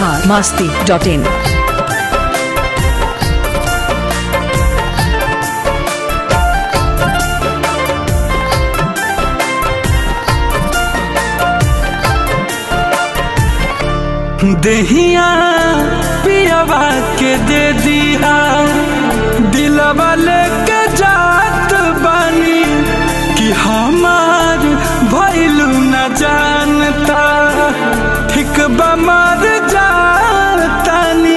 Bihar Masti dot in देहिया पियावा के दे दिया दिलवा लेके जात बानी कि हमार भइलू न जानता ठीक बमर जातानी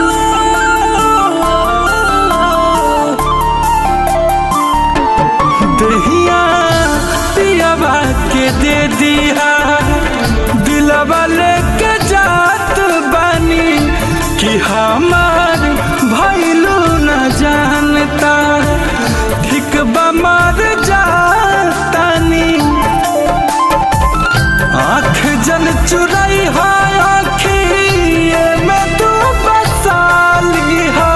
दहिया पियावा के दे दिया दिलवा लेके जात बानी कि हमार भइलू न जानता ठीक बमर जातानी आँख जन चुराई है आँखिए में तू बसाली है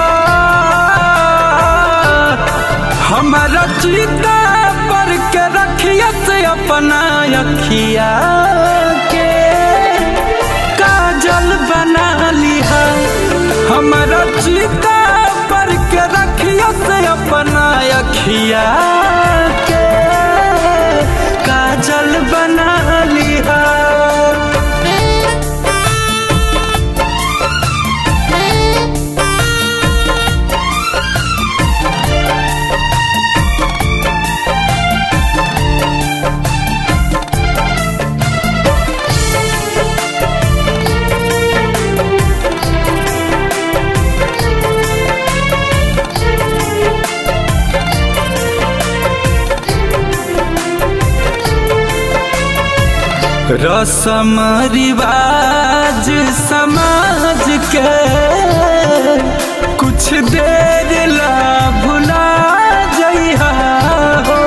हमारा चीता पर के रखिया से अपना अखिया के काजल बना लिया हमारा चीता पर के रखिया से अपना अखिया के काजल बना लिया रसम रिवाज समाज के कुछ देर ला भुला जइहा हो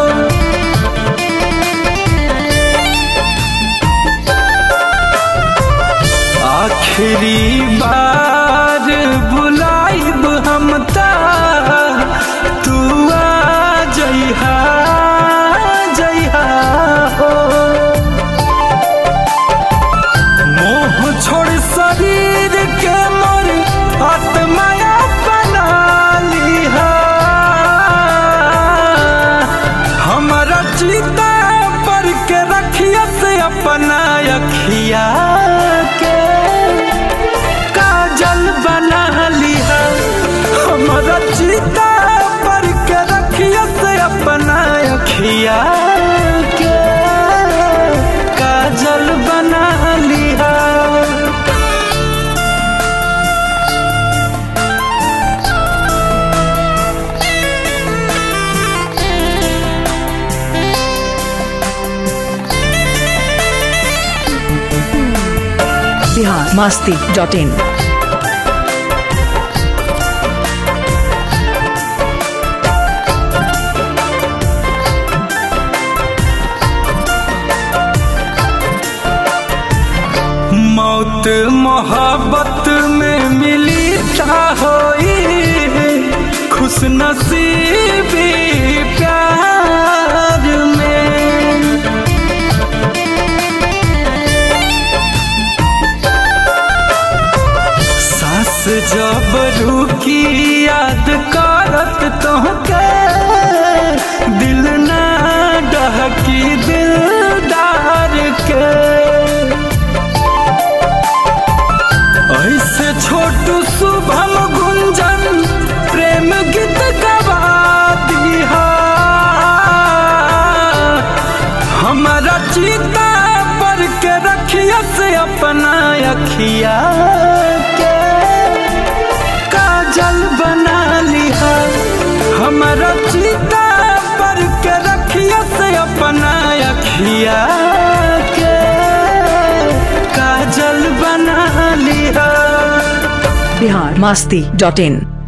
आखिरी बार बुलाइब हम ता तू आ जइहा जइहा हो मोह छोड़ शरीर के मोर आत्माया बना लिहा हमारा चिता पर के रखिया से अपना अखिया के काजल बना लिहा हमारा चिता पर के रखिया से अपना अखिया के काजल बना लिहा बिहार मास्ती डॉट इन मौत मोहब्बत में मिली था होई खुश नसीबी प्यार में सास जब रुकी याद करत तोहके दिल ना डहकी दिलदार के ऐसे छोटू शुभम गुंजन प्रेम गीत गवा दिहा हमारा चीता पर के रखिया से अपना अखिया के काजल बना लिहा हमारा चीता पर के रखिया से अपना अखिया के काजल बना लिहा बिहार मास्ती डॉट इन